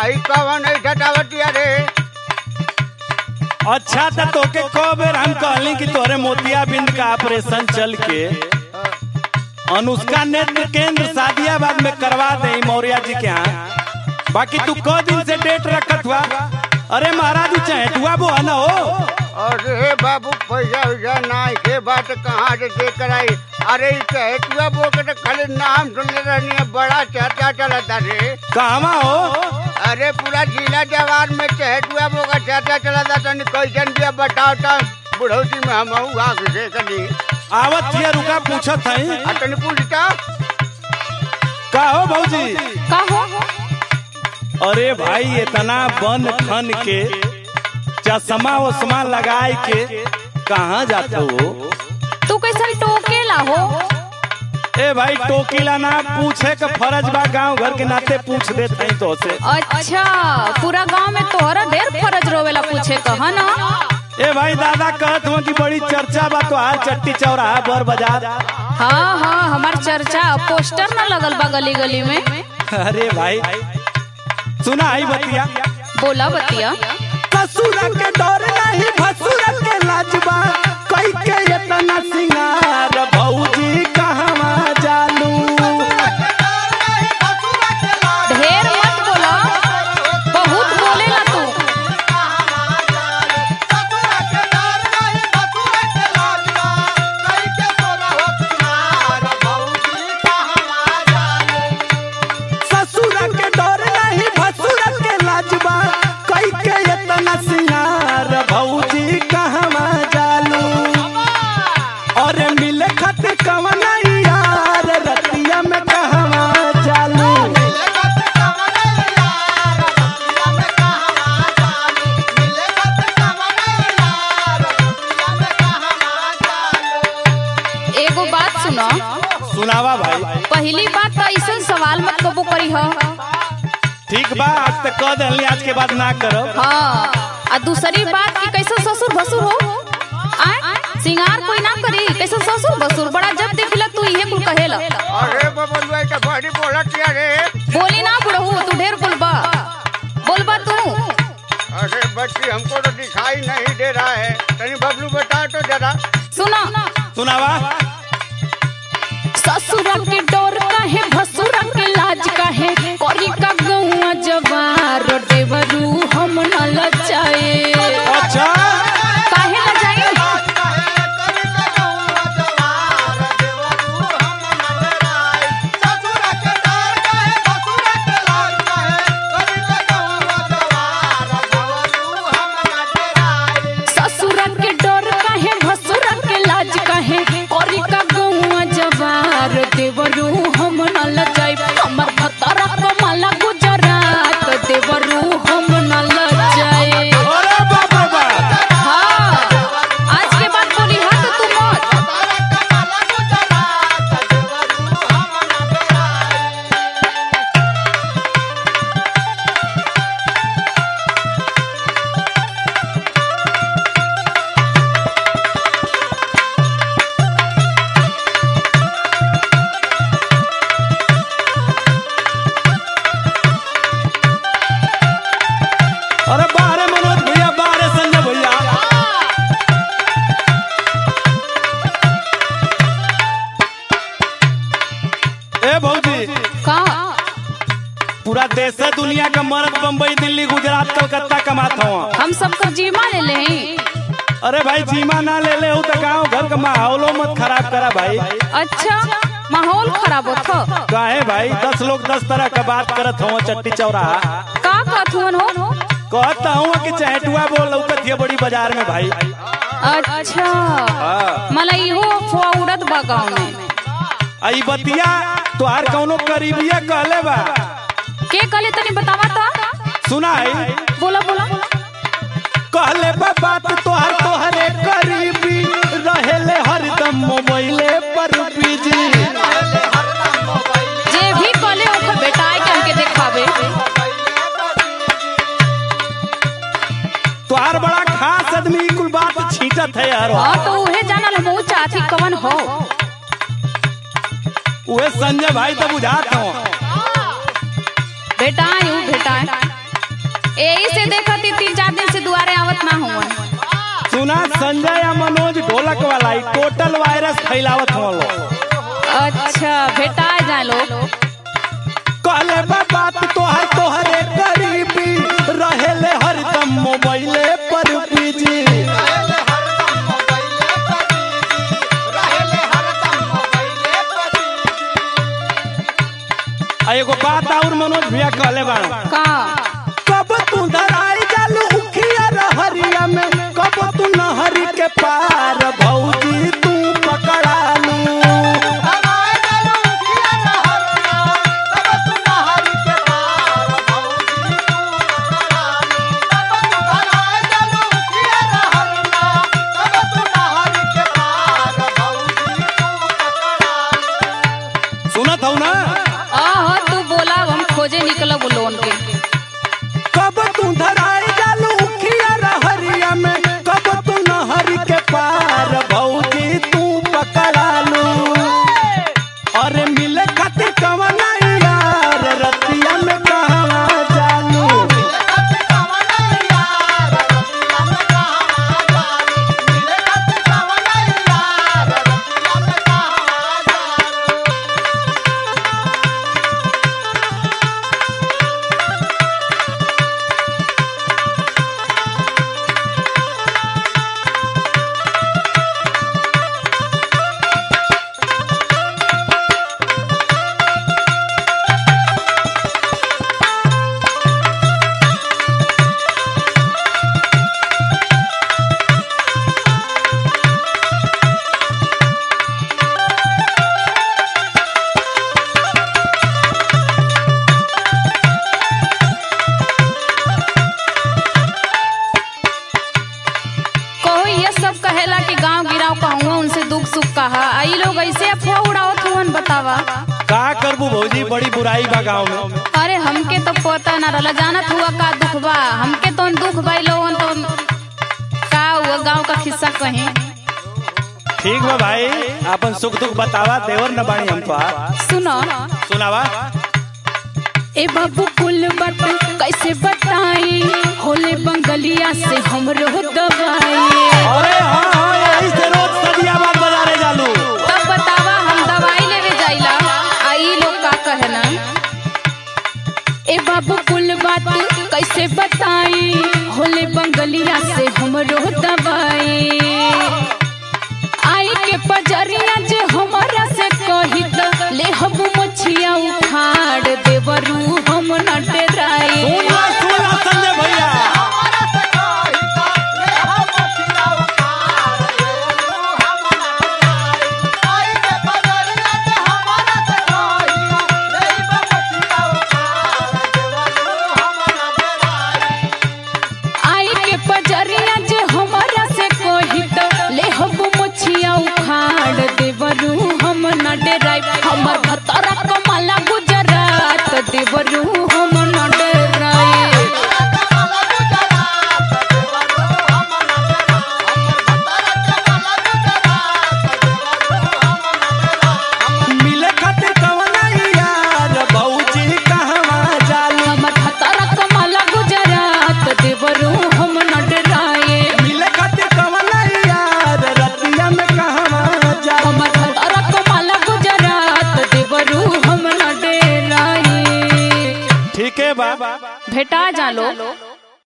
आई कवन है ठटावटिया रे अच्छा तो तोके को बेर हम कहली कि तोरे मोतियाबिंद का ऑपरेशन चल के अनुष्का नेत्र केंद्र सादियाबाद में करवा दे मौर्या जी के यहाँ बाकी तू क दिन से डेट रखत हुआ अरे महाराज चाहे तू वो है ना हो अरे बाबू पैसा वैसा नाई के बात कहाँ से दे कराई अरे ई कहे तुआ बो के तो खाली नाम सुनले रहनी है बड़ा चर्चा चलता रे कहवा हो अरे पूरा जिला जवान में चहेटुआ बो का चर्चा चलता तनी कैसन बिया बताओ तो बुढ़ौती में हम आग से कनी आवत थिया रुका पूछत है आ तनी पूछता का हो भौजी का हो अरे भाई इतना बन ठन के चश्मा वश्मा लगाए के कहाँ जाते हो तू कैसन टोकेला हो ए भाई टोकीला ना पूछे का फर्ज बा गांव घर के नाते पूछ देते हैं तो से अच्छा पूरा गांव में तोहरा ढेर फरज रोवेला पूछे कहा ना ए भाई दादा कहत हुआ कि बड़ी चर्चा बा तो हार चट्टी चौराहा बर बाजार हाँ हाँ हमार चर्चा पोस्टर ना लगल बा गली गली में अरे भाई सुना आई बतिया बोला बतिया ससुर के डर नहीं भसुर के लाजबा कई के इतना सिंगार भौजी कहवा जालू ढेर मत बोला बहुत बोलेला तू ससुर के डर नहीं भसुर के लाजबा कई के इतना सिंगार भौजी कहवा जालू और मिले खातिर कवन यार रतिया में कहवा जालू एगो बात सुनो सुनावा भाई पहली बात तो ऐसा सवाल मत कबो करी हो ठीक बा आज तक कह दहली आज के बाद ना करो हाँ आ दूसरी बात कि कैसे ससुर भसुर हो आय सिंगार कोई ना करी कैसे ससुर भसुर बड़ा जब देखिला तू इहे कुल कहेला अरे बबलुआ तो बड़ी बोलतिया रे बोली ना बुढ़ऊ तू ढेर बोलबा बोलबा तू अरे बच्ची हमको तो दिखाई नहीं दे रहा है तनी बबलू बता तो जरा सुना सुनावा ससुर के डोर काहे भसुर के लाज काहे करी का गौआ जवार देवरू हम न लचाए अच्छा काहे न जाई ससुर के डोर काहे भसुर के लाज काहे करी का गौआ जवार देवरू हम न लचाई हमर भतरा कमाला गुजरात देवरू हम न लचाए अरे बाप रे बाप हाँ आज के बाद बोली हाँ तो तू मत अरे बाहरे मनोज भैया बाहरे संजय भैया ए भौजी का पूरा देश दुनिया का मर्द बम्बई दिल्ली गुजरात कलकत्ता कमाता हुआ हम सबको जीमा ले ले अरे भाई जीमा ना ले ले हो तो गाँव घर का माहौलो मत खराब करा भाई अच्छा माहौल खराब होता काहे भाई दस लोग दस तरह का बात करत हो चट्टी चौराहा का कहथुन हो कहता हूँ कि चहटुआ बोल लौकत है बड़ी बाजार में भाई अच्छा हाँ। मला इहो अफवाह उड़त बा गाँव में आई बतिया तोहार कौनो करीबिया कहले बा के कहले तनी बतावा था सुनाई बोला बोला कहले बा बात तोहार तोहरे करीबी रहेले हरदम मोबाइले पर बिजी जे भी कहले ओकर बेटाई के हमके देखावे तोहार बड़ा खास आदमी कुल बात छींटत है यार हाँ तो उहे जानल हम चाची कवन हो उहे संजय भाई तो बुझात हो बेटाई ऊ बेटाई संजय या मनोज ढोलक वाला ई टोटल वायरस फैलावत हो अच्छा भेटा जा लो कहले बा बात तोहर तोहरे करीबी रहेले हरदम मोबाइले पर बिजी आ एगो बात और मनोज भैया कहले बा का कब तू धराई जालू उखिया रहरिया में कब तू नहरी के पार भौजी तू पकड़ालू सुनत हूँ ना आह तू बोला हम खोजे निकलब लोन के कब तू धराई जालू उखिया रहरिया में कब तू नहरी के पार भौजी तू पकड़ालू अरे मिले खातिर कवना यार रतिया में कहवा जालू कहो ये सब कहेला कि गांव गिराव कहूँ उनसे दुख सुख कहा आई लोग ऐसे अफवाह उड़ावत हुवन बतावा का करबू भौजी बड़ी बुराई बा गाँव में अरे हमके तो पता ना रहला जानत हुआ का दुख बा हमके तो दुख भाई लोगन तो का हुआ गांव का किस्सा कहीं ठीक बा भाई अपन सुख दुख बतावा देवर न बाणी हम तो सुनो सुनावा ए बाबू कुल बट कैसे बताई होले बंगलिया से हमरो दवाई अरे हाँ हाँ यही से रोज सदियाबाद बाजारे जालू तब बतावा हम दवाई लेवे जाइला आई लोग का कहना ए बाबू कुल बात कैसे बताई होले बंगलिया से हमरो दवाई आई के पजरिया जे हमारा से कही त ले हम मछिया उखाड़ देवरू हम न डराई सुना सुना संजय भैया आई के पजरिया जे हमारा से कही त ले हम मछिया उखाड़ देवरू हम न डराई हमर भतरा कमला गुजरात देवरू हम न डराई मिले खातिर कवना यार भौजी कहवा जालू हमर भतरा कमला गुजरात देवरू हम न डराए मिले खातिर कवना यार रतिया में कहवा जालू हमर भतरा कमला गुजरात देवरू हम न डराए ठीक है बा भेटा जालो